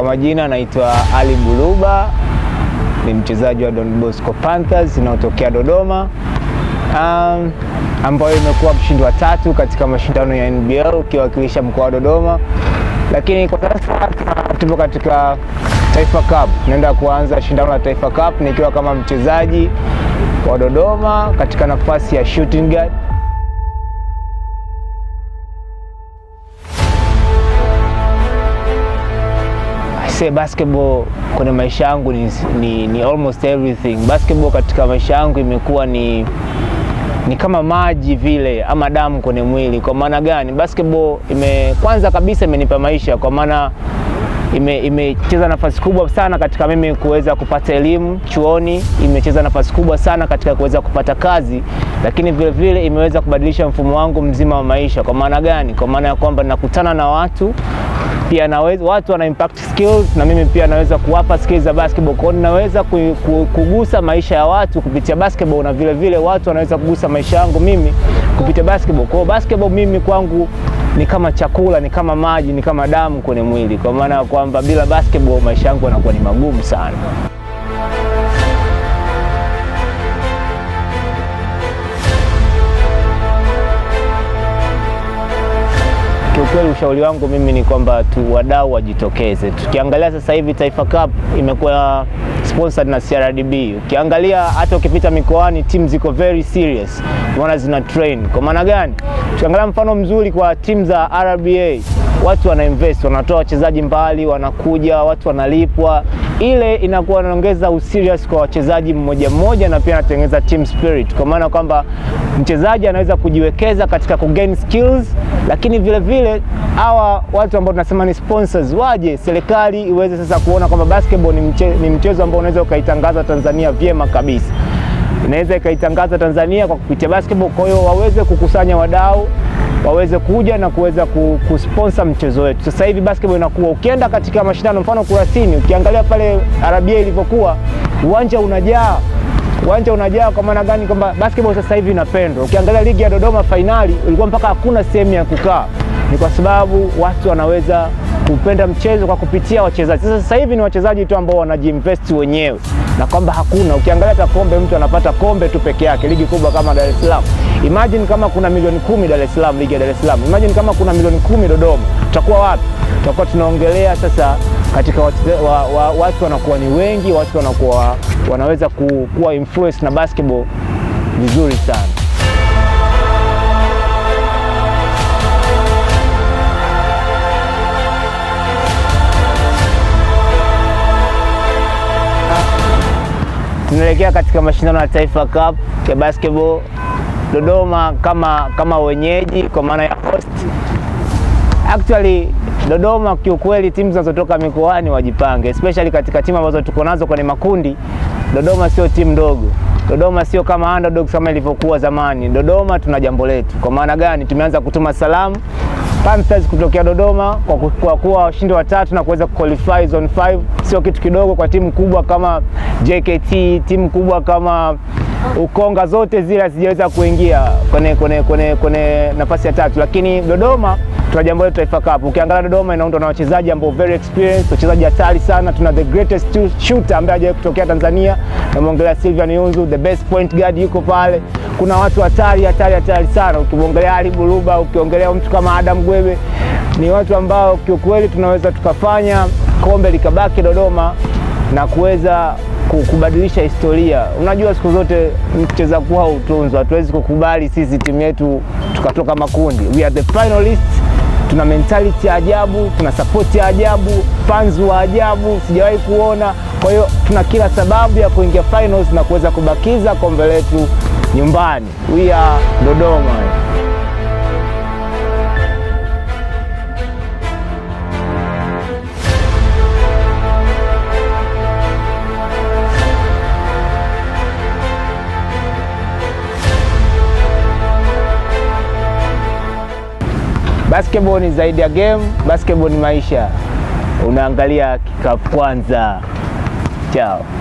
majina naitwa Ali Buluba, ni mchezaji wa Don Bosco Panthers inaotokea Dodoma, um, ambayo imekuwa mshindi wa tatu katika mashindano ya NBL ukiwakilisha mkoa wa Dodoma, lakini kwa sasa tupo katika Taifa Cup. Naenda kuanza shindano la Taifa Cup nikiwa kama mchezaji wa Dodoma katika nafasi ya shooting guard. I say basketball kwenye maisha yangu ni, ni, ni almost everything. Basketball katika maisha yangu imekuwa ni ni kama maji vile ama damu kwenye mwili. Kwa maana gani? Basketball ime kwanza kabisa imenipa maisha, kwa maana imecheza ime nafasi kubwa sana katika mimi kuweza kupata elimu chuoni, imecheza nafasi kubwa sana katika kuweza kupata kazi, lakini vile vile imeweza kubadilisha mfumo wangu mzima wa maisha. Kwa maana gani? Kwa maana ya kwamba nakutana na watu pia naweza, watu wana impact skills na mimi pia naweza kuwapa skills za basketball. Kwa hiyo naweza kugusa maisha ya watu kupitia basketball na vile vile watu wanaweza kugusa maisha yangu mimi kupitia basketball. Kwa hiyo basketball mimi kwangu ni kama chakula, ni kama maji, ni kama damu kwenye mwili, kwa maana ya kwamba bila basketball maisha yangu yanakuwa ni magumu sana. Kiukweli, ushauri wangu mimi ni kwamba tu wadau wajitokeze. Tukiangalia sasa hivi Taifa Cup imekuwa sponsored na CRDB. Ukiangalia hata ukipita mikoani timu ziko very serious, maana zina train. Kwa maana gani? Tukiangalia mfano mzuri kwa timu za RBA, watu wana invest, wanatoa wachezaji mbali, wanakuja, watu wanalipwa. Ile inakuwa inaongeza userious kwa wachezaji mmoja mmoja, na pia anatengeneza team spirit, kwa maana kwamba mchezaji anaweza kujiwekeza katika kugain skills, lakini vile vile hawa watu ambao tunasema ni sponsors waje, serikali iweze sasa kuona kwamba basketball ni, mche, ni mchezo ambao unaweza ukaitangaza Tanzania vyema kabisa inaweza ikaitangaza Tanzania kwa kupitia basketball. Kwa hiyo waweze kukusanya wadau waweze kuja na kuweza kusponsor mchezo wetu. Sasa hivi basketball inakuwa, ukienda katika mashindano mfano Kurasini, ukiangalia pale RBA ilivyokuwa, uwanja unajaa uwanja unajaa. Kwa maana gani? Kwamba basketball sasa hivi inapendwa. Ukiangalia ligi ya Dodoma fainali, ulikuwa mpaka hakuna sehemu ya kukaa, ni kwa sababu watu wanaweza kupenda mchezo kwa kupitia wachezaji. Sasa sasa hivi ni wachezaji tu ambao wanajiinvest wenyewe, na kwamba hakuna, ukiangalia hata kombe, mtu anapata kombe tu peke yake. Ligi kubwa kama Dar es Salaam, imagine kama kuna milioni kumi Dar es Salaam, ligi ya Dar es Salaam, imagine kama kuna milioni kumi Dodoma, tutakuwa wapi? Tutakuwa tunaongelea sasa katika watu, wa, wa, watu wanakuwa ni wengi, watu wanakuwa wanaweza ku, kuwa influence na basketball vizuri sana. Tunaelekea katika mashindano ya Taifa Cup ya basketball Dodoma kama, kama wenyeji kwa maana ya host. Actually Dodoma kiukweli, timu zinazotoka mikoani wajipange, especially katika timu ambazo tuko nazo kwenye makundi. Dodoma sio timu ndogo. Dodoma sio kama underdogs kama ilivyokuwa zamani. Dodoma tuna jambo letu. Kwa maana gani? Tumeanza kutuma salamu Panthers kutokea Dodoma kwa, kwa kuwa washindi watatu na kuweza kuqualify zone 5 sio kitu kidogo kwa timu kubwa kama JKT, timu kubwa kama Ukonga, zote zile hazijaweza kuingia kwenye, kwenye, kwenye, kwenye nafasi ya tatu, lakini Dodoma tuna jambo letu Taifa Cup. Ukiangalia Dodoma inaundwa na wachezaji ambao very experienced, wachezaji hatari sana. Tuna the greatest shooter ambaye hajawahi kutokea Tanzania, namwongelea Sylvian Yunzu, the best point guard yuko pale. Kuna watu hatari hatari hatari sana, ukimwongelea Ali Buluba, ukiongelea mtu kama Adam Gwebe, ni watu ambao kiukweli tunaweza tukafanya kombe likabaki Dodoma na kuweza kubadilisha historia. Unajua, siku zote mcheza kuwa utunzwa. Hatuwezi kukubali sisi timu yetu tukatoka makundi. We are the finalists. Tuna mentality ya ajabu, tuna support ya ajabu, fans wa ajabu sijawahi kuona. Kwa hiyo tuna kila sababu ya kuingia finals na kuweza kubakiza kombe letu nyumbani. We are Dodoma. Basketball ni zaidi ya game, basketball ni maisha. Unaangalia kikapu kwanza. Chao.